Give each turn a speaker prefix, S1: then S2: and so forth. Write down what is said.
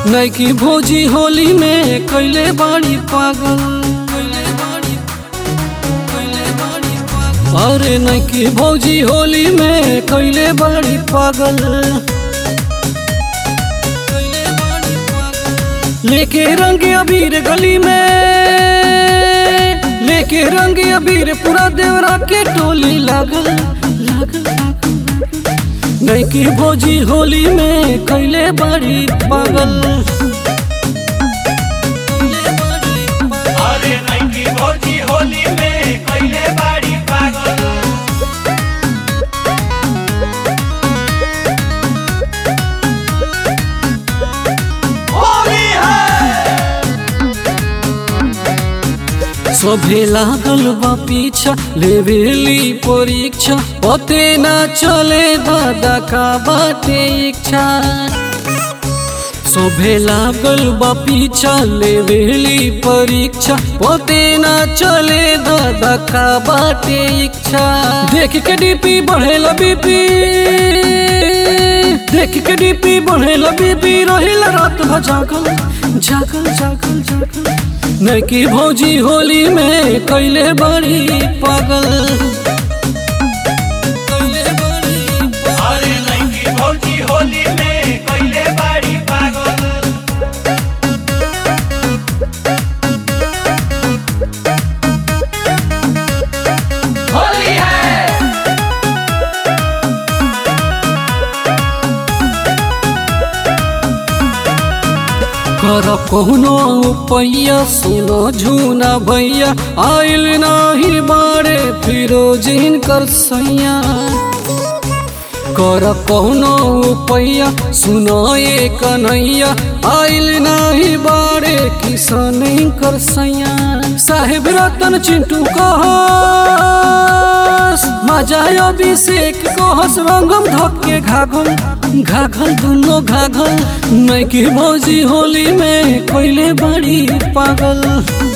S1: नैकी भोजी होली में कैले बाड़ी पागल अरे नैकी भौजी होली में कैले बाड़ी पागल लेके रंग अबीर गली में लेके रंग अबीर पूरा देवरा के टोली लागल लागल लागल नैकी भौजी होली में कैले बाड़ी पागल
S2: अरे नैकी भौजी होली में कैले बाड़ी पागल होली है
S1: सभे लागल बा पीछा लेवेली परीक्षा पते ना चले दादा का बाटे इच्छा सभे लागल बा पीछा लेवेली परीक्षा पते ना चले दादा का बाटे इच्छा देख के डीपी बढ़ेला बीपी देख के डीपी बढ़ेला बीपी रहिला रात भर जागल जागल जागल जागल नैकी भौजी होली में कैले बड़ी पागल कैले बड़ी पागल।
S2: अरे नैकी भौजी होली में कैले बाड़ी पागल होली है
S1: कर कौनो पैया सुनो झूना भैया आइल नाही बारे फिरोजिन कर सैया कर कौनो पैया सुनो ये कन्हैया आइल नाही बारे किसान कर सैया साहेब रतन चिंटू कहस मजा अभिषेक कहस रंगम धक्के घाघल घाघल दुनो घाघल नैकी भौजी होली में कैले बड़ी पागल